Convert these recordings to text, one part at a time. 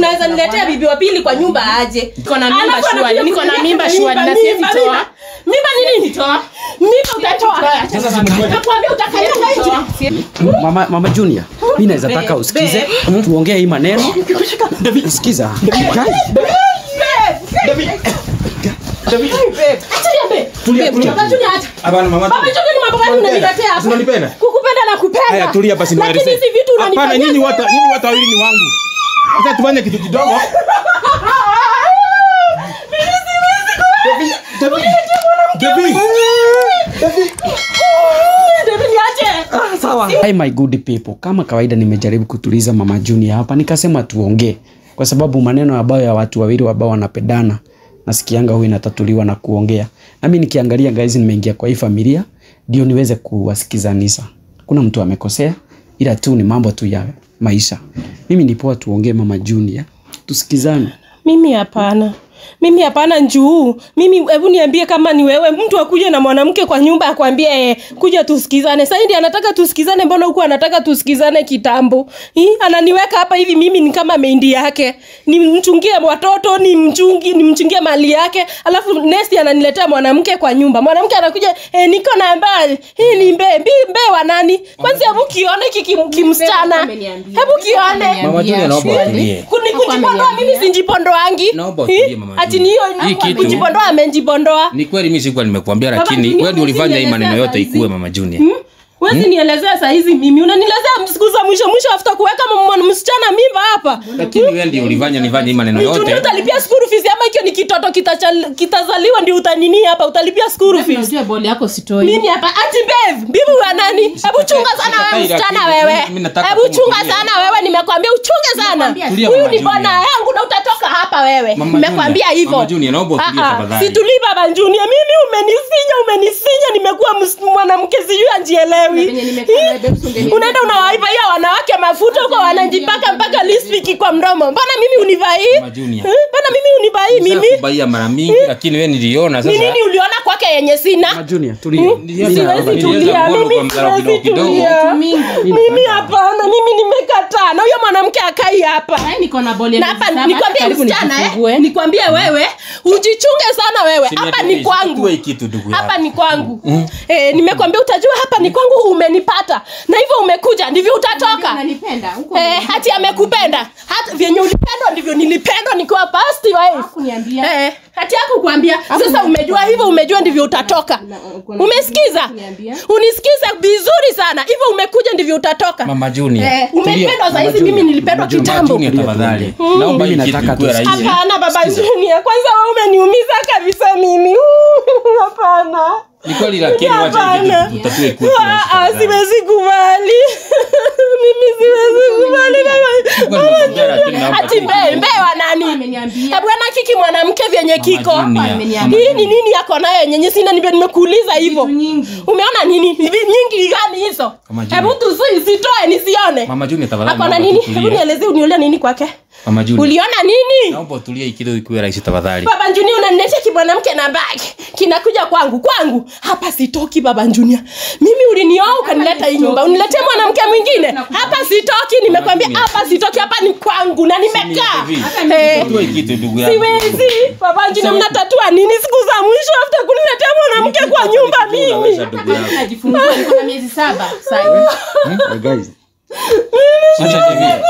unaweza niletea bibi wa pili kwa nyumba aje Niko na mimba Alafu shwari, anakuja niko na kuniambia mimba mimba, shwari, na mimba, siwezi mimba, toa. mimba. mimba ni nini Toa. mimba utatoa Sasa simtoe. nakwambia utakanyanga nje mama, mama junior mi naweza taka usikize tuongee hii maneno sikiza Tulia, tulia. Baba Junior, acha. Hapana mama. Baba Junior, ni mambo gani unaniletea hapa? Unanipenda? Kukupenda na kupenda. Haya tulia basi Lakini niwaeleze. hizi vitu Hapana unanifanyia nyinyi sasa. watu nyinyi watu wawili ni wangu. Sasa tufanye kitu kidogo. David. David. David. David, niache. Hi my good people, kama kawaida nimejaribu kutuliza mama Junior hapa, nikasema tuongee, kwa sababu maneno ambayo ya watu wawili ambao wanapendana nasikianga huwa inatatuliwa na kuongea. Nami nikiangalia guys, nimeingia kwa hii familia ndio niweze kuwasikizanisha. Kuna mtu amekosea, ila tu ni mambo tu ya maisha. Mimi ni poa, tuongee mama Junior, tusikizane. mimi hapana mimi hapana njuu mimi hebu niambie kama ni wewe mtu akuje na mwanamke kwa nyumba akwambie eh, kuja tusikizane sasa ndi anataka tusikizane mbona huku anataka tusikizane kitambo Hi? ananiweka hapa hivi mimi ni kama meindi yake nimchungie watoto nimchungi nimchungie mali yake alafu nesti ananiletea mwanamke kwa nyumba mwanamke anakuja eh, niko na mbali hii ni mbe mbi mbe wa nani kwanza hebu kione hiki kim- kimsichana hebu kione Mama Junior naomba utulie. Kuni- kujipondoa mimi sinjipondoangi Naomba utulie, Mama ati Junior. niyo Hii kitu- kujipondoa amenjipondoa Ni kweli mimi sikuwa nimekuambia Baba lakini Junior, wewe ndio ulifanya hii maneno usinielezea yote saizi. ikuwe mama Junior. Hmm? wezi nielezea sahizi mimi unanielezea siku za mwisho mwisho after kuweka mwana msichana mimba hapa Lakini wewe ndio ulifanya nifanye hii maneno Junior yote. utalipia school fees ama hicho ni kitoto kitachal- kitazaliwa ndio utanini hapa utalipia school fees unajua boli yako sitoi mimi hapa ati babe bibi wa nani hebu chunga sana wewe Sikatai, msichana lakini wewe mimi nataka hebu tu chunga mtulie. sana wewe nimekwambia uchunge sana Nimekwambia Tulia, huyu Mama ni bwana Junior. yangu na utatoka hapa wewe Mama nimekwambia Junior, hivyo Mama Junior, naomba utulie Ah, ah, tafadhali. situlii baba Junior mimi umenisinya umenisinya nimekuwa ms- mwanamke sijui anjielewi venye nimekaa nawe, babe, usingeniambia. unaenda unawaivia wanawake mafuta huko wanajipaka mpaka lispiki kwa mdomo mbona mimi univai Mama Junior. Eh, mbona mimi univai mimi Nishakubaia mara mingi lakini wewe niliona ni sasa. nini uliona kwake yenye Mama sina Junior, tulia. Nilianza- siwezi nilianza tulia kuona mimi kwa mdharau siwezi kidogo kidogo. tulia mingi mimi hapana mimi nimekataa na huyo mwanamke akai hapa Ai, niko na boli ya na miezi hapa saba, nikwambie karibu msichana eh, nijifungue. nikwambie wewe ujichunge sana wewe Si hapa niambie, ni kwangu situe hii kitu ndugu hapa yangu. ni kwangu eh, nimekwambia utajua hapa ni kwangu umenipata na hivyo umekuja ndivyo utatoka Unanipenda, huko eh, hati amekupenda hata vyenye ulipendwa ndivyo nilipendwa nikiwa past wife Hakuniambia. eh, hati yako kuambia sasa umejua hivyo umejua ndivyo utatoka kuna- umesikiza Hakuniambia. unisikize vizuri sana hivyo umekuja ndivyo utatoka Mama Junior. eh, tulia. umependwa sahizi Junior, mimi nilipendwa Mama Junior, Mama kitambo Junior tafadhali. Naomba hii Mimi kitu nataka ikuwe tu- rahisi. hapana baba Junior kwanza wewe umeniumiza kabisa mimi Uh, hapana Ni kweli lakini wacha hii Hapana. kitu tutatue ikuwe Ah, rahisi ah, tafadhali. siwezi kubali mimi siwezi kubali Sikuwa nimekuambia, lakini naomba hati tu mbee mbee wa nani Ameniambia. bwana kiki mwanamke vyenye kiko Junior. Ameniambia. hii ni nini yako nayo yenye sina nime- nimekuuliza hivyo Vitu nyingi. umeona nini Hivi nyingi gani hizo Mama Junior. hebu tusitoe nisione Mama Junior tafadhali. ako na naomba nini tutulie. hebu nielezee uniulia nini kwake Mama Junior. uliona nini Naomba utulie hii kitu ikuwe rahisi tafadhali. baba Junior unaniletea kimwanamke na bag kinakuja kwangu kwangu hapa sitoki baba Junior mimi ulinioa ukanileta hii nyumba uniletee mwanamke mwingine hapa sitoki nimekwambia Junior. hapa sitoki hapa ni kwangu na nimekaa Hivi. Eh, Tutatue hii kitu ndugu yangu. siwezi baba Junior mnatatua nini siku za mwisho after kuniletea mwanamke kwa nyumba mimi Unaweza ndugu yangu. najifungua niko na miezi saba sasa Hey guys, Acha niambie.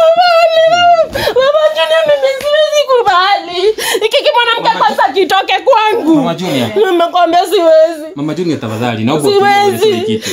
baba Junior mimi siwezi kubali ikiki mwanamke kwanza kitoke kwangu Mama Junior. nimekwambia siwezi Mama Junior tafadhali. Naomba utulie siwezi hii kitu.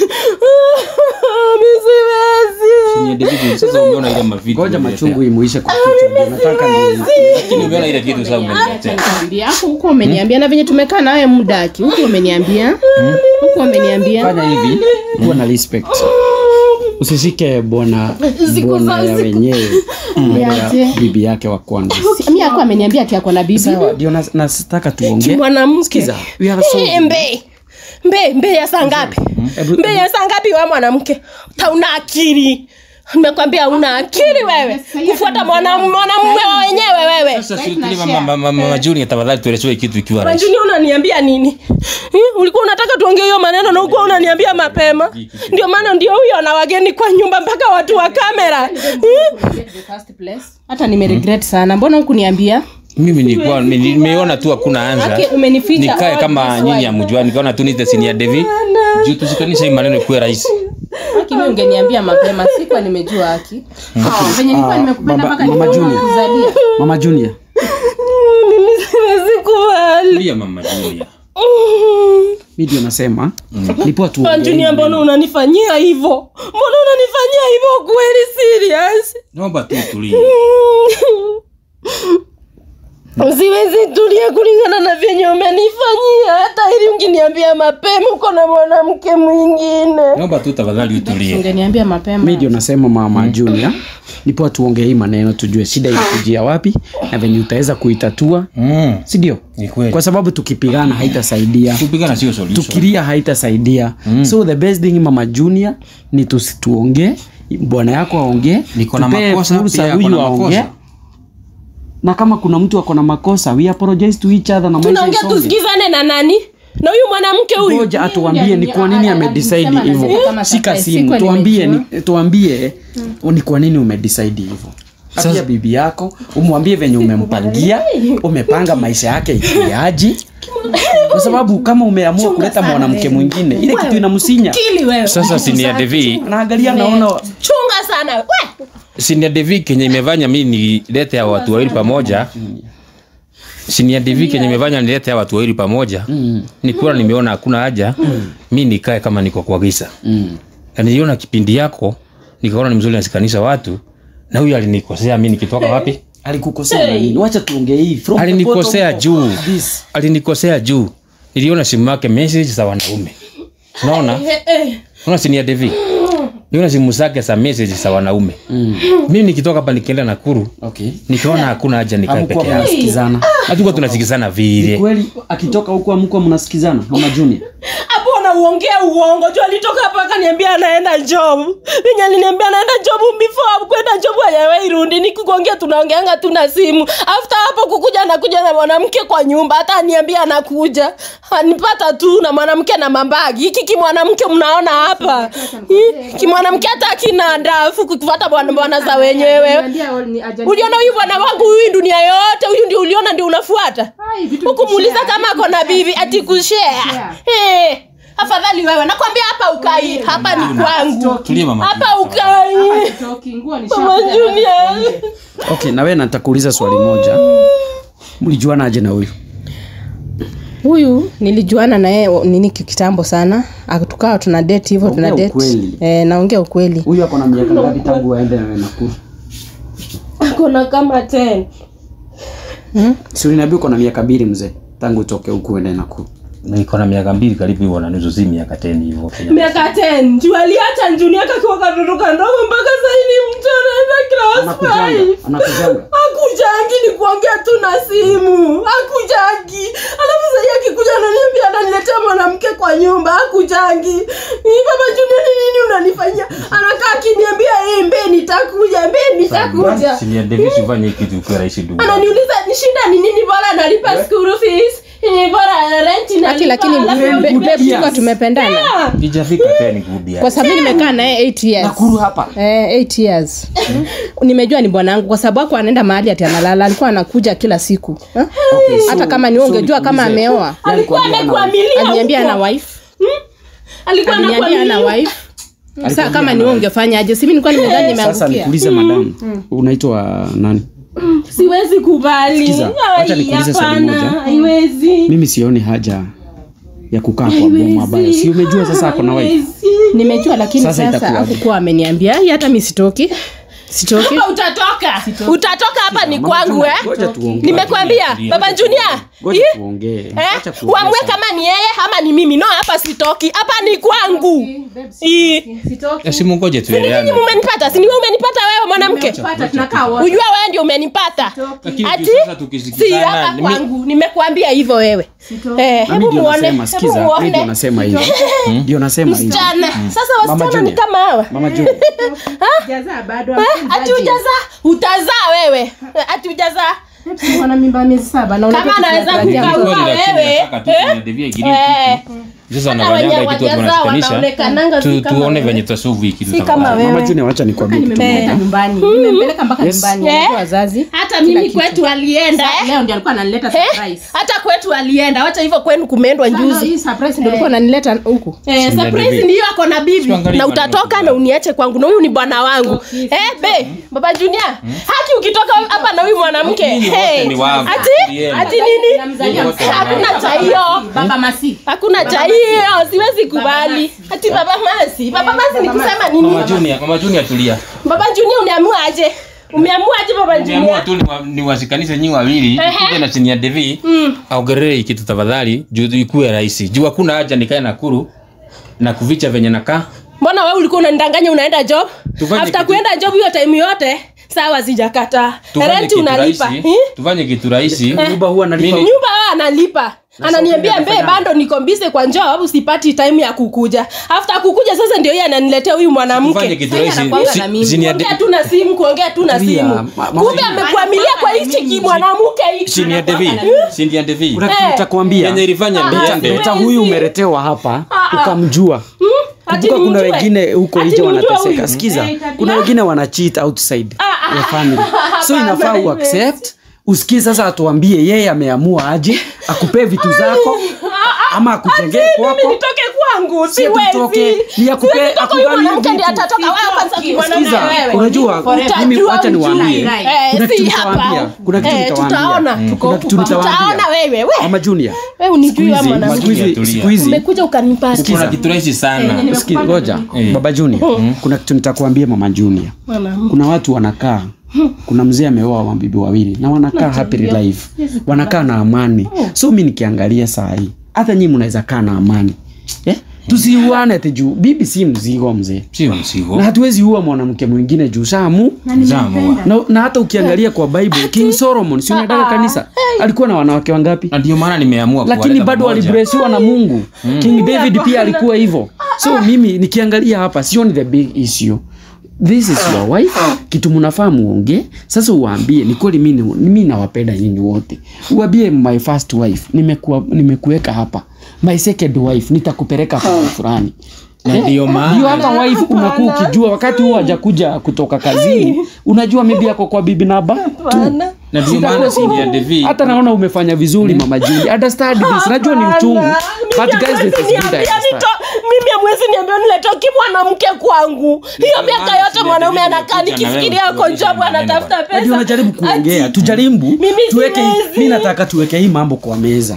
mi siwezi Ni David, sasa umeona ile mavitu. ngoja umeniletea. machungu imuishe kwa kichwa. Ndio nataka ni Lakini umeona ile kitu sasa umeniletea. Nikwambia, hapo huko umeniambia na venye tumekaa nawe muda aki huko umeniambia huko umeniambia fanya hivi, kuwa na respect. Usishike bwana Siku bwana za- ya siku- wenyewe mbele ya Niache. bibi yake wa kwanza. mi ako ameniambia ati ako na bibi Sawa, ndio nas- nasitaka tuongee. mwanamke Sikiza, we are so- Eh, mbe mbe mbe ya saa ngapi Hebu- mbe ya saa ngapi we mwanamke tauna akili nimekwambia una akili wewe kufuata mwana- mwanamume wa wenyewe wewe Sasa Right, si na tuli share. mama mama mama Junior tafadhali tuelezewe kitu ikiwa rahisi. Majuni unaniambia nini? Eh, ulikuwa unataka tuongee hiyo maneno na ulikuwa unaniambia mapema. Ndio maana ndio huyo na wageni kwa nyumba mpaka watu wa kamera. Eh, hata nimeregret sana mbona hukuniambia Mimi nilikuwa nimeona tu hakuna Aki, anza. umenificha Nikae all kama this nyinyi while. hamjua nikaona tu nite senior Devi. Juu tusikanisha hii maneno ikuwe rahisi. Aki, mimi ungeniambia mapema sikuwa nimejua haki venye nilikuwa Ah, nimekupenda baba- mpaka mama nikaona Junior. kuzalia mama junior Mimi siwezi kubali. Tulia mama Junior. mi ndio nasema nipoa tu Majuni mbona unanifanyia hivyo? Mbona unanifanyia hivyo kweli serious? Naomba tu tulie. Siwezi tulia kulingana na vyenye umenifanyia. Hata ili ungeniambia mapema uko na mwanamke mwingine. Naomba tu tafadhali utulie. ungeniambia mapema mi ndio nasema mama junior nipoa tuongee hii maneno tujue shida ilikujia wapi na venye utaweza kuitatua Mm. si ndio Ni kweli. kwa sababu tukipigana haitasaidia Kupigana sio solution. tukilia haitasaidia so the best thing mama junior ni tusi- tuongee bwana yako aongee Niko na tupee makosa, fursa pia ako huyu na aongee makosa. na kama kuna mtu ako na makosa we apologize to each other na maisha Tunaongea isonge. tusikizane na nani? Na huyu mwanamke huyu. ngoja atuambie ni kwa nini Alisema amedecide anasema hivyo kama shika surprise. simu Sikuwa tuambie nimejua. ni, tuambie ni kwa nini umedecide hivyo Sasa bibi yako umwambie venye umempangia umepanga maisha yake ikiaji kwa sababu kama umeamua kuleta mwanamke mwingine ile kitu inamsinya Kili wewe. Sasa senior Devi, anaangalia naona Chunga sana. We. senior Devi kenye imefanya mimi nilete hao watu wawili pamoja. Senior Devi kenye imefanya nilete hao watu wawili pamoja. Nikiwa nimeona hakuna haja, mimi nikae kama niko kwa giza. mm. Na niliona kipindi yako, nikaona ni mzuri nasikanisha watu. Na huyu alinikosea mimi nikitoka wapi? alikukosea na nini wacha tuongee hii from the Alinikosea bottom juu. of this. Alinikosea juu. Niliona simu yake message za wanaume. Unaona? Eh, eh. Unaona senior Devi? Niona simu zake za message za wanaume. Mm. Mimi nikitoka hapa nikienda Nakuru, okay nikaona hakuna haja nikae hamkuwa peke yangu. mnasikizana Hatukuwa tunasikizana vile. kweli akitoka huko amkuwa mnasikizana mama junior hapo unaongea uongo juu alitoka hapa akaniambia anaenda job venye aliniambia anaenda job before kwenda job hajawahi rudi nikikuongea tunaongeanga tu na simu after hapo kukuja anakuja na mwanamke kwa nyumba hata aniambia anakuja anipata tu na mwanamke na mambagi hiki kimwanamke mnaona hapa Hii, kimwanamke hata akina ndafu kufuata bwana bwana za wenyewe uliona huyu bwana wangu huyu dunia yote huyu ndio uliona ndio unafuata ukumuuliza kama ako na bibi ati kushare Eh, afadhali wewe nakwambia hapa ukai hapa ni kwangu Tulia mama. hapa ukai mama Junior. okay na wewe natakuuliza swali moja mlijuana aje na huyu huyu nilijuana naye nini kitambo sana Ah, tukawa tuna date hivyo tuna Ongea date ukweli. eh, naongea ukweli huyu ako na miaka ngapi tangu aende na wewe Nakuru kuna kama 10 si uliniambia uko na miaka mbili mzee tangu utoke huku uende Nakuru Niko na miaka mbili karibu hivyo na nusu, si miaka 10 hivyo. miaka 10 juu aliacha njuni yake akiwa katoto kandogo mpaka saini mtu anaenda class anakujanga 5 anakujanga akujangi ni kuongea tu na simu akujangi alafu sahii akikuja ananiambia ananiletea mwanamke kwa nyumba akujangi Hii baba junior ni nini unanifanyia anakaa akiniambia "Eh, mbe nitakuja mbe nitakuja Senior Davis ufanye kitu kwa rahisi ndugu. ananiuliza ni shida ni nini bora nalipa school fees eh, bora rent Aki, nalipa lakini alafu- babe, good babe, years. tuko tumependana Ah, Kijafika 10 kurudi kwa sababu nimekaa naye 8 years Nakuru hapa Eh, 8 years nimejua ni bwanangu kwa sababu ako anaenda mahali ati analala alikuwa anakuja kila siku Eh? Okay, so- hata kama ni so wewe ungejua kama nikuulize. ameoa alikuwa Alikwambia ana- amekuamilia aliniambia huko. ana wife alikuwa aliniambia ana anakuamilia wife sasa kama ni wewe ungefanya aje simi nilikuwa nimedhani sasa nimeangukia nikuulize madam unaitwa nani siwezi kubali Sikiza, wacha Ai, nikuulize swali hapana, moja. haiwezi mimi sioni haja ya kukaa kwa bomu ambayo si umejua sasa ako na wife Haiwezi. nimejua lakini Sasa sasa itakuwaje? akukuwa ameniambia "Hii hata mi sitoki sitoki hapa utatoka utatoka hapa ni Mama, kwangu ngoja- eh ngoja tuongee. nimekwambia baba junior Ngoja Ih, tuongee. eh, Acha tuongee uamue sana. kama ni yeye ama ni mimi no hapa sitoki hapa ni kwangu Ih, Simu ngoje tueleane. nyinyi mumenipata si ni wewe umenipata wewe mwanamke ujua wewe ndio umenipata Lakini ati sasa si tukisikizana hapa mimi- kwangu nimekuambia hivyo wewe eh, Na hebu mimi ndio muone nasema hebu sikiza mimi ndio muone nasema hivi ndio nasema hivi msichana sasa Mama wasichana ni Junior. kama hawa mama Junior ati ujazaa utazaa wewe ati ujazaa Wana mimba miezi saba na Kama unajua anaweza tunatarajia kukaa mtoto. Kama wewe, Nataka tu Senior Devi aigirie Eh. kitu. Sasa Hata wanafanyanga wenye hii kitu watu wajazao wanashikanisha. wanaonekananga si Tu- kama tuone wewe. venye tutasolve hii kitu Si kama tafadhali. wewe. mama junior wacha nikwambie kitu Nimempeleka moja nyumbani nimempeleka mpaka nyumbani Eh. unajua wazazi hata Kila mimi kitu. kwetu alienda leo ndio alikuwa ananileta Eh, surprise hata kwetu alienda wacha hivyo kwenu kumeendwa Sasa njuzi hii surprise ndio alikuwa ananileta huku Eh, Senior surprise Devi. ndiyo ako na bibi Tuangalie na maneno utatoka kidogo. na uniache kwangu na huyu ni bwana wangu eh, be baba junior haki ukitoka hapa na huyu mwanamke Nyinyi wote hey, ni wangu. ati Tulieni. ati nini Namzalia wote msichana. hakuna cha hiyo baba masi hakuna cha hiyo siwezi kubali ati baba masi baba masi ni kusema nini Mama Junior, Mama Junior tulia. baba junior umeamua aje umeamua aje baba Nimeamua junior tu niwa- niwashikanishe nyinyi wawili ikuje na Senior Devi aongelee hii kitu tafadhali juu ikuwe rahisi. Juu hakuna haja nikae Nakuru na kuvicha venye nakaa. mbona wewe ulikuwa unanidanganya unaenda job Tufanye after kitu- kuenda job hiyo time yote sawa sijakata Tufanye rent kitu unalipa rahisi. Eh? Tufanye kitu rahisi. nyumba huwa analipa Mimi- nyumba wewe analipa ananiambia mbe bando niko busy kwa job usipati time ya kukuja after kukuja sasa ndio yeye ananiletea huyu Tufanye mwanamke kitu Sasa rahisi. anakuanga Si- na mimi. Senior De- kuongea tu na simu kuongea tu na Tulia, simu ma- mama kumbe Junior. amekwamilia kwa hichi ki mwanamke hichi Senior Devi. Senior Devi. kuna kitu Eh. nitakwambia Yenye ilifanya Ah, niende. hata huyu umeletewa hapa ukamjua Ati kumbuka kuna nimjue? wengine huko Ati nje nimjue wanateseka huyu? sikiza Eh, tabia. kuna wengine wana cheat outside ya family so hapana, inafaa haiwezi. uaccept usikie sasa atuambie yeye ameamua aje akupee vitu zako ama akujengee mimi kwako nitoke kwangu Si ati utoke, siwezi ni akupe- Siwezi toka huyu akugawie mwanamke ndiye vitu. atatoka wewe kwanza kimwanamke Sikiza, wewe unajua Utajua mimi wacha ujui. niwaambie Eh, kuna si kitu nitawaambia hapa. kuna kitu Eh, nitawaambia tutaona. Mm. Tuko kuna huku kitu kwa- nitawaambia tutaona wewe we mama junior wewe unijui siku wewe hizi mwanamke siku hizi Tulia. siku hizi umekuja ukanipata Kuna kitu rahisi sana. Sikiza, ngoja Eh. baba junior kuna kitu nitakwambia mama junior mwanamke kuna watu wanakaa kuna mzee ameoa mabibi wawili na wanakaa happy life wanakaa na amani so mi nikiangalia saa hii hata nyii mnaweza kaa na amani eh? tusiuane ati juu bibi si mzigo mzee Sio msigo. na hatuwezi ua mwanamke mwingine juu samu Zamu. na, na hata ukiangalia kwa bible king solomon si unataka kanisa alikuwa na wanawake wangapi Na ndio maana nimeamua lakini kuwaleta bado pamoja. alibresiwa na mungu king david pia alikuwa hivyo so mimi nikiangalia hapa sioni the big issue this is your wife kitu mnafaa muongee sasa uwaambie ni kweli mi ni- mi nawapenda nyinyi wote uambie my first wife nimekuwa nimekuweka hapa my second wife nitakupeleka pahali fulani Na ndio ndio maana hata wife unakuwa ukijua wakati huo hajakuja kutoka kazini unajua maybe yako kwa bibi naba tu na ndio maana Senior Devi. hata naona umefanya vizuri mama Juli understand this najua ni uchungu but guys it is good I understand. mimi amwezi niambia niletoki mwanamke kwangu hiyo miaka maana yote sija mwanaume jaribu anakaa kuja na wewe nikifikiria ako kuonyesha jobu maneno anatafuta bana. hadi pesa unajaribu kuongea Ati- tujaribu Mimi tuweke siwezi. mi nataka tuweke hii mambo kwa meza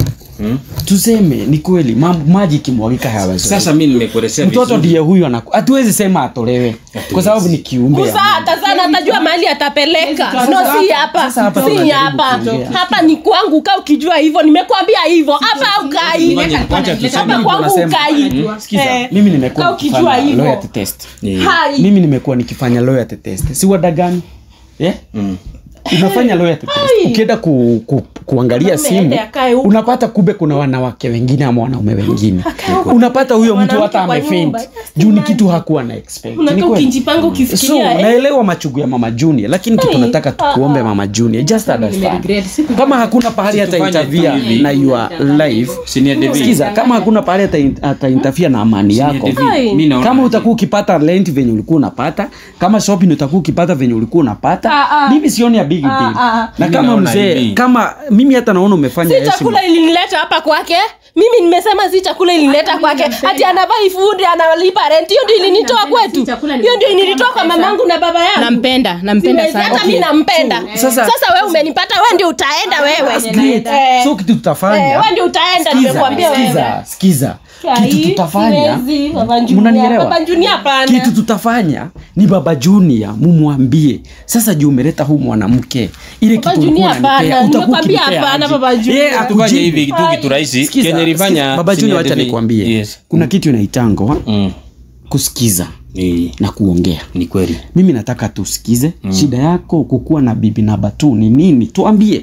tuseme ni kweli mambo maji ikimwagika hayawezi Sasa mimi nimekuelezea mtoto vizuri. ndiye huyu anaku hatuwezi sema atolewe kwa sababu ni kiumbe ya Usa hata sana atajua mahali atapeleka no si hapa Sasa hapa si tunajaribu hapa kuongea. hapa ni kwangu kaa ukijua hivyo nimekwambia hivyo hapa ukai Ngoja- ngoja tuseme. hapa kwangu Tunasema- ukai Sikiza, Eh, mimi nimekuwa kaa ukijua nikifanya hivyo. loyalty test Eh. hai mimi nimekuwa nikifanya loyalty test si wadagani yeah? Mm. unafanya loyalty test ukienda ku, ku, kuangalia Mwanaume simu aende akae huko. unapata kumbe kuna wanawake wengine ama wanaume wengine unapata huyo mtu Mwanamke hata kwa amefaint nyumba. juu ni kitu hakuwa na expect Ni unakaa kweli. ukijipanga so ukifikiria eh. naelewa machugu ya mama junior lakini kitu Hey, nataka tukuombe mama junior just understand Nimeregret. Siku- kama hakuna pahali hata Tufanye tu interfere hivi. na your life Senior Devi. sikiza kama hakuna pahali hata hata interfere na amani Senior yako Devi, Hai. mimi naona kama utakuwa ukipata rent venye ulikuwa unapata kama shopping utakuwa ukipata venye ulikuwa unapata Ah, ah. mimi sioni ya big deal Ah, ah. na Mimi kama naona mzee hivi. kama mimi hata naona umefanya si heshima chakula ilinileta hapa kwake mimi nimesema si chakula ilinileta kwake hati anavai fundi analipa rent hiyo ndio ilinitoa kwetu chakula hiyo ndio nilimpa ilinitoa kwa pesa. mamangu na baba yangu nampenda nampenda Siwezi, hata sana mi nampenda sasa- sasa wewe umenipata wewe ndio utaenda wewe Great. Eh, so kitu eh, tutafanya wewe ndio utaenda Sikiza, nimekuambia wewe sikiza, sikiza Ai, kitu tutafanya siwezi, Baba Junior. Mnanielewa? Baba Junior hapana. kitu tutafanya ni baba junior mumwambie sasa juu umeleta huu mwanamke ile Baba kitu ulikuwa Junior unanipea, hapana, utakuwa nimekwambia ukinipea hapana, aje? Baba Junior. Yeye tufanye akujibu. hivi kitu kitu rahisi Sikiza, kenye ilifanya sikiza, baba Senior junior wacha Devi. nikwambie yes kuna kitu inaitangwa mm. kusikiza ni, na kuongea ni kweli mimi nataka tusikize mm. shida yako kukuwa na bibi namba tu ni nini tuambie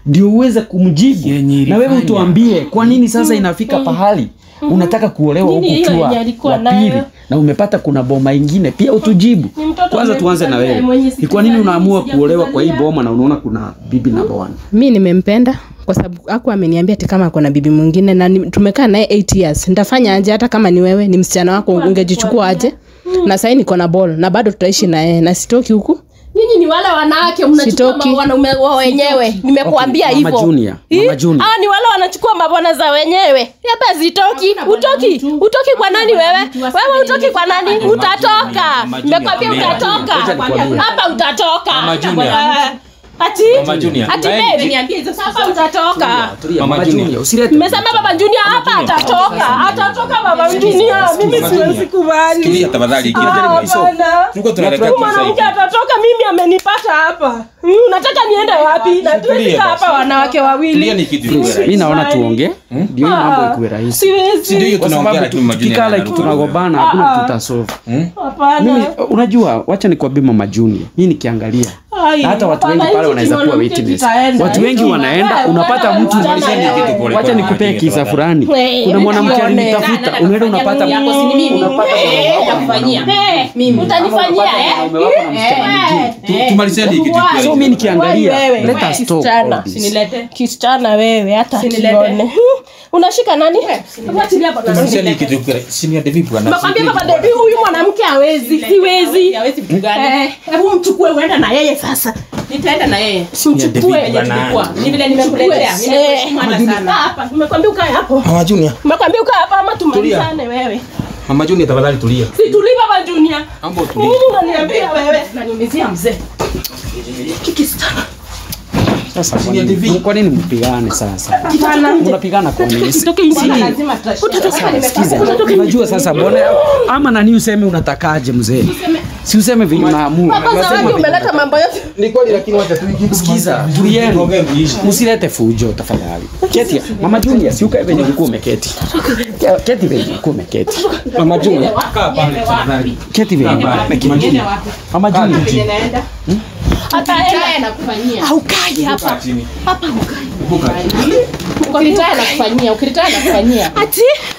ndio uweze kumjibu Yenye na wewe ilifanya. utuambie kwa nini sasa inafika pahali unataka kuolewa Nini huku hiyo ukiwa yenye alikuwa wa pili nayo? na umepata kuna boma ingine pia utujibu Ni mtoto kwanza tuanze na mwenye- wewe mwenye ni kwa nini sikuzali, unaamua kuolewa kwa hii sijakuzalia. boma na unaona kuna bibi na bwana mi nimempenda kwa sababu aku ameniambia ati kama kuna bibi mwingine na ni- tumekaa naye 8 years nitafanya aje hata kama ni wewe ni msichana wako ungejichukua aje na sahii niko na ball na bado tutaishi na yeye na sitoki huku nyinyi ni wale wanawake mnachukua Sitoki. ma- wanaume wa wenyewe nimekuambia Okay, Mama hivyo Junior, Ih, Mama Junior. hawa ni wale wanachukua mabwana za wenyewe hapa zitoki Hakuna bwana utoki mtu. utoki kwa nani wewe mtu aseme wewe utoki kwa nani Junior, utatoka Mama Junior, nimekwambia Mama Junior. utatoka Ngoja nikwambie. hapa utatoka Mama Junior. Eh, ati Mama Junior, ati kaeni. baby Niambie hizo hapa utatoka Tulia, Mama Mama Junior. Junior, usilete mmesema baba Junior hapa atatoka atatoka baba Junior mimi Mama siwezi Junior. kubali Sikiliza tafadhali kitu. Ah, hapana. Tulikuwa tunataka Huyu mwanamke kusaidia. atatoka mimi amenipata hapa Hmm, unataka niende wapi na tuwezi Tulia kaa basi. hapa wanawake Tulia wawili ni kitu ikuwe mi rahisi. naona tuongee ndio hii mambo Ah, ikuwe rahisi Si ndio siwezi hiyo kwa tunaongea sababu lakini Mama Junior tukikaa like anaruka. tunagombana Ah, hakuna ah. tutasolve mimi hapana unajua wacha nikwambie mama junior mi nikiangalia Ai, na hata watu hapana, wengi pale hichi wanaweza kuwa mwanamke witness kitaenda. watu wengi Hichi- wanaenda wewe, unapata wewe, mtu wachana Malizeni wewe. kitu pole wacha pole, nikupee Mama kisa Junior, fulani Wewe, kuna mwanamke nione. alinitafuta unaenda unapata yako si ni mimi unapata Eh, mwanaume wako na nakufanyia. mwanaume. Eh, utanifanyia Ama eh? unapata mwanaume wako na msichana mwingine. Tu- tumalizeni hii kitu ikuwe so rahisi. mi nikiangalia Wewe, let wewe, us stop kisichana. all this. Sinilete. kisichana wewe hata Sinilete. kione Hmm, unashika nani Achilia hapa na Tumalizeni hii kitu ikuwe rahisi. Senior David bwana. Nakwambia baba Devi huyu mwanamke hawezi siwezi hawezi vitu gani Eh, hebu mchukue uende na yeye sasa nitaenda na yeye simchukue David bwana. Kwa, ni vile nimekuletea Eh, nimekuheshimu hata kaa sana hapa nimekwambia ukae hapo Mama Junior. nimekwambia ukae hapa ama tumalizane wewe Mama Junior tafadhali tulia. situli baba Junior Ambo tulia. nini unaniambia wewe naniumizia mzee kikistana sasa kwa nini- kwa nini mpigane sasa Hapana. mnapigana kwa nini Sitoke nje. lazima tutashinda Sikiza, unajua sasa bwana ama nani useme unatakaje mzee si useme venye unaamua Hapa Unasema zawadi venye umeleta mambo yote Ni kweli lakini wacha tu Sikiza, tulieni. Msilete fujo tafadhali. Keti, Mama Junior, si ukae venye ulikuwa umeketi. Keti venye ulikuwa umeketi. Mama Junior. Kaa pale tafadhali. Keti venye ulikuwa umeketi. Mama Junior, naenda ataenda nakufanyia aukai hapa Kaa chini. hapa ukai ukilitaya nakufanyia ukilitaya nakufanyia ati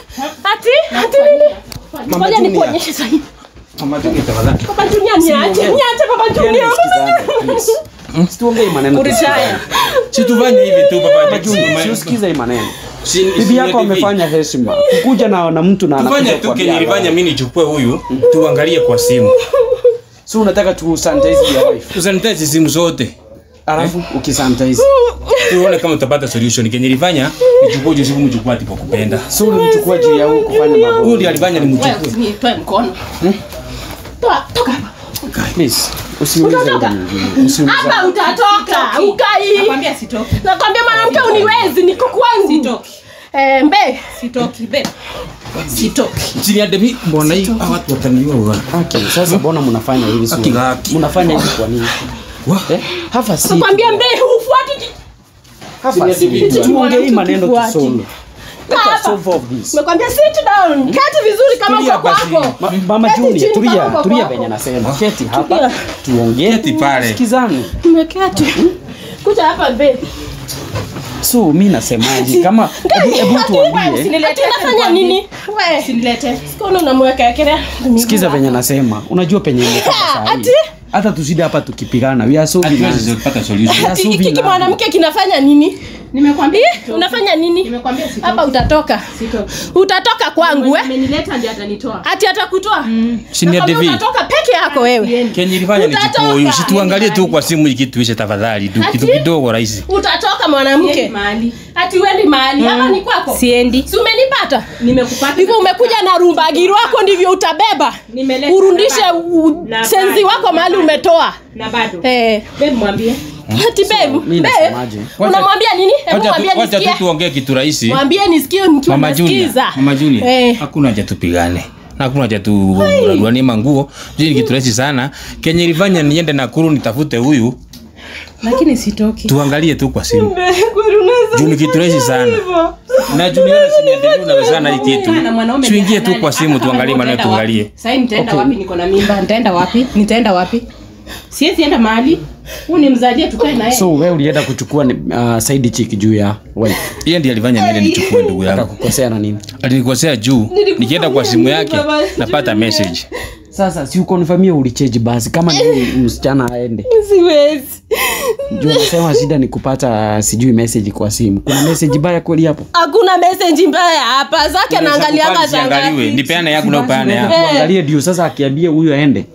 ati ati nini Mama ngoja Junior. nikuonyeshe sahi Mama Junior tafadhali. baba Junior niache niache baba Junior Situongee maneno. Ulitaya. Si tufanye hivi tu baba Mama Junior, si Junior. usikize hii maneno. Si- Bibi Senior yako David. amefanya heshima. Kukuja na na mtu na Tufanye anakuja tu kwa kenye biara. nilifanya mimi nichukue huyu tuangalie kwa simu. So unataka tu sanitize your wife. Tusanitize simu zote. Alafu ukisanitize. Tuone kama tutapata solution. Kenye nilifanya nichukue huyu simu mchukue ati kwa kupenda. So ulimchukua juu ya huyu kufanya mambo. Huyu ndiye alifanya nimchukue. nitoe mkono toa toka hapa Please, usiulize yule mwingine. Usiulize. hapa utatoka ukai nakwambia sitoki nakwambia mwanamke uniwezi niko kwangu Sitoki. eh mbe sitoki babe sitoki Chini ya demi mbona hii hawa watu wataniua bwana. Okay, sasa mbona mnafanya hivi sio? Haki haki. Mnafanya hivi kwa nini? Wa. Eh? Hapa si. nakwambia mbe hufuati Hapa si. Tuongee hii maneno tusolve. Let us Hapa. solve all this. nimekwambia sit down keti vizuri kama Tulia uko basi. kwako Ma- Mama Keti Junior, chini tulia, kama uko tulia kwako. venye nasema. Keti hapa, Tulia. tuongee. Keti pale. Sikizane. nimeketi kuja hapa mbe So mimi nasemaje kama hebu hebu tuambie. ati unafanya nini we sinilete sikono unamweka ekelea Sikiza venye nasema. Unajua penye imefika saa hii. Ati? Hata tuside hapa tukipigana. We are so Hatuwezi binazi. kupata solution. Ya Ati Suvi hiki na- mwanamke kinafanya nini nimekwambia Eh, unafanya nini nimekwambia sitoki hapa utatoka sitoki utatoka kwangu eh? amenileta ndiye atanitoa ati atakutoa Chini ya Nakwambia David. utatoka peke yako wewe Kenye nilifanya nichukue huyu. Utatoka. Situangalie tu kwa simu hiki tuishe tafadhali. Tu kitu Ati? kidogo rahisi. utatoka mwanamke mahali ati uendi mahali hapa ni kwako siendi si umenipata nimekupata hivyo umekuja na rumbagiri wako ndivyo utabeba Nimeleta urundishe na u- Na senzi bado. wako mahali umetoa na bado Eh, babe mwambie ati babe, mimi babe, nasemaje? unamwambia nini hebu Wacha mwambie tu- wacha tu nisikie tuongee kitu rahisi. mwambie nisikie nikiwa Mama Junior, nasikiza Mama Junior, Eh. hakuna haja tupigane. Na hakuna haja turaruanie manguo. Juu ni kitu rahisi sana. Kenye ilifanya niende Nakuru nitafute huyu, lakini sitoki tuangalie tu kwa simu. Kweli unaweza Juu ni kitu rahisi sana. Na juu nione si ndio unawezana hii kitu. na mwanaume Tuingie ni tu kwa halali. simu Hata kama tuangalie maneno nitaenda wapi. tuangalie. Sasa nitaenda wapi niko na mimba nitaenda wapi nitaenda wapi siwezi enda mahali huu ni mzalie tukae naye so we ulienda kuchukua ni- uh, side chick juu ya wife yeye ndiye alifanya niende nichukue ndugu yangu akakukosea na nini alinikosea juu nikienda kwa simu yake napata message sasa si ukonfamia ulicheji basi kama ni msichana aende siwezi juu unasema shida ni kupata sijui message kwa simu kuna message baya kweli hapo hakuna meseji mbaya hapa zake naangalianga Kubali ziangaliwe nipeane yangu na upeane yangu angalie ndio sasa akiambia huyu aende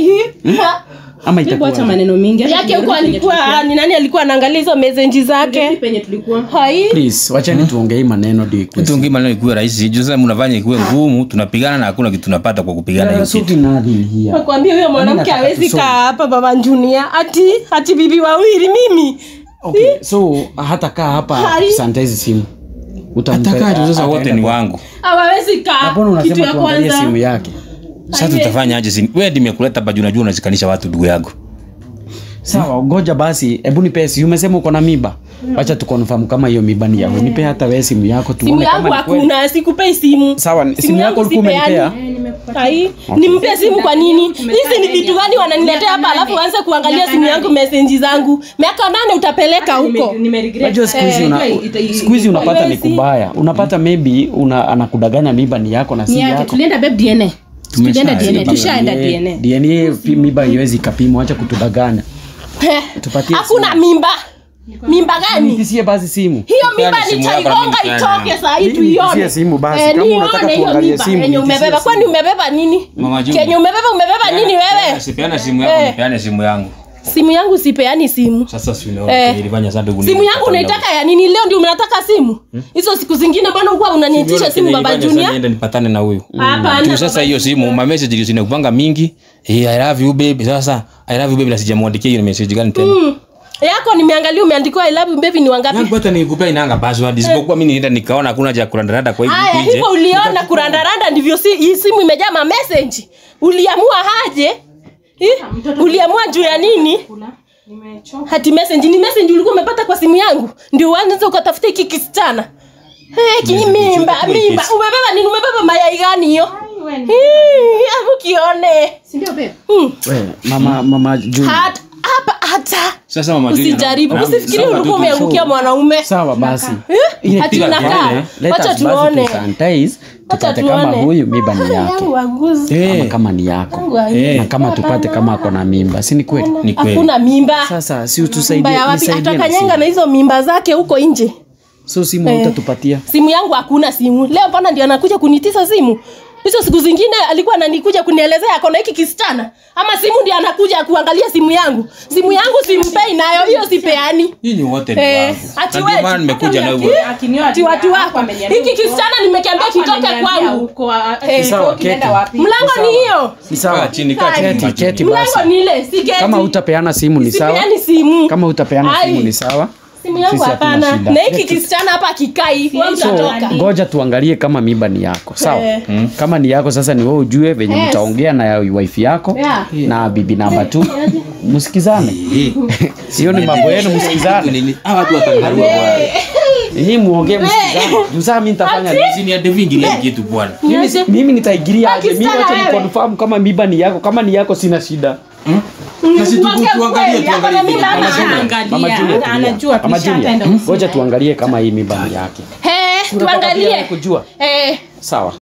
ama hebu acha itakuwa maneno mingi Acha yake turudi huko penye alikuwa ni nani alikuwa anaangalia hizo meseji tulikuwa. zake penye tulikuwa hai please wachani tuongee hii maneno ndio ikuwe tuongee maneno ikuwe rahisi juu sasa mnafanya ikuwe ngumu tunapigana na hakuna kitu tunapata kwa kupigana hiyo kitu Suki nothing here. nakwambia huyo mwanamke nataka hawezi tusome. kaa hapa baba njunia ati ati bibi wawili mimi Okay, so hata kaa hapa Hari. santa hizi simu atakaje sasa Utampe- wote ni wangu hawawezi kaa mbona kitu unasema ya tuangalie kwanza simu yake sasa tutafanya aje simu wewe nimekuleta hapa juu najua unazikanisha watu ndugu yangu sawa ngoja basi hebu nipe si umesema uko na miba wacha tukonfirm kama hiyo miba ni yako nipe hata wewe simu yako simu tuone yangu kama ni kweli hakuna sikupei simu sawa ni- simu yako ulikuwa umenipea Hai, nimpe simu kwa nini hizi ni vitu gani wananiletea hapa alafu waanze kuangalia simu yangu meseji zangu miaka nane utapeleka huko Unajua siku hizi una, siku hizi unapata ni Haiwezi. kubaya unapata maybe una, anakudanganya miba ni yako na si yake yako tulienda babe dna tulienda Tumesha- dna tushaenda dna DNA pi- miba iwezi ikapimwa acha kutudanganya Tupatie hakuna mimba mimba gani nipisie basi simu hiyo Tupeane mimba simu yako na mimi nitaigonga nipeane itoke yangu. saa hii Nipisie tuione simu basi, Eh, kama nione unataka hiyo tuangalie mimba simu, yenye nipisie umebeba simu. kwani umebeba nini Mama Juma. kenye umebeba umebeba nini wewe sipeana simu yako Eh. nipeane simu yangu simu yangu sipeani simu sasa si Eh. unaona ilifanya sasa ndugu simu yangu unaitaka ya nini leo ndio mnataka simu hizo siku zingine bwana ukuwa unaniitisha simu baba junia niende nipatane na huyu hapana tu sasa hiyo simu ma message zinakupanga mingi hey, i love you baby sasa i love you baby na sijamwandikia hiyo message gani tena Mm. yako nimeangalia umeandikiwa I love you baby ni wangapi yangu hata nikupea inanga password isipokuwa mimi nienda nikaona hakuna haja ya kurandaranda kwa hivi haya huku nje hivyo uliona kurandaranda ndivyo si, hii simu imejaa ma message uliamua haje Eh? uliamua juu ya nini hati message ni message ulikuwa umepata kwa simu yangu ndio uanze ukatafuta hiki kisichana hey, ki mimba mimba umebeba nini umebeba mayai gani hiyo Hii, hebu kione sindio babe Hmm. we mama mama Juni. Hat- hapa hata sasa mama Julia, usijaribu na- usifikiri sawa ulikuwa tu, umeangukia mwanaume sawa basi Eh? Ile Ati piga unakaa. kelele, let Wacha us basi tuone. tusanitize, Wacha tupate kama tuone. huyu miba ni yake yangu aguzi Eh, ama kama ni yako Yangu aguzi. Eh. na kama tupate kama ako na mimba si ni kweli ni kweli hakuna mimba sasa si mimba utusaidie ya wapi nisaidie na atakanyanga simu. na hizo mimba zake huko nje so simu utatupatia simu yangu hakuna simu leo mbona ndio anakuja kunitisa simu hizo siku zingine alikuwa ananikuja kunielezea akona hiki kisichana ama simu ndio anakuja kuangalia simu yangu simu yangu simpei nayo hiyo sipeani nyinyi wote ni Eh, wangu ati Na wewe, ndio maana nimekuja na huyo ati watu wako hiki kisichana nimekembea kitoke kwangu Eh, sawa keti mlango ni hiyo ni kaa sawa chini kaa chini keti keti mlango basi ni ile si geti. kama utapeana simu ni sawa Sipeani simu kama utapeana Ai. simu ni sawa simu yangu Sisi hatuna hapana shida. na hiki kisichana hapa akikaa hivi wewe so utatoka ngoja tuangalie kama mimba ni yako sawa Eh. mm. kama ni yako sasa ni wewe ujue venye Yes. mtaongea na wife yako Yeah. na bibi namba tu msikizane hiyo ni mambo yenu msikizane Nini? Hawa watu watangarua bwana hii muongee msikizane juu saa mi nitafanya nini? Sisi ni hadi vingi ile kitu bwana mimi, si- mimi nitaigiria aje mimi Pakistan wacha wewe. nikonfirm kama mimba ni yako kama ni yako sina shida na si Mwambie tuangalie kweli, ako na tuangalie mimba ama vile. hana? Mama Julia, tulia. anajua Mama Julia, tulishaenda ngoja tuangalie kama hii mimba ni yake Eh, Unataka pia tuangalie kujua Eh, sawa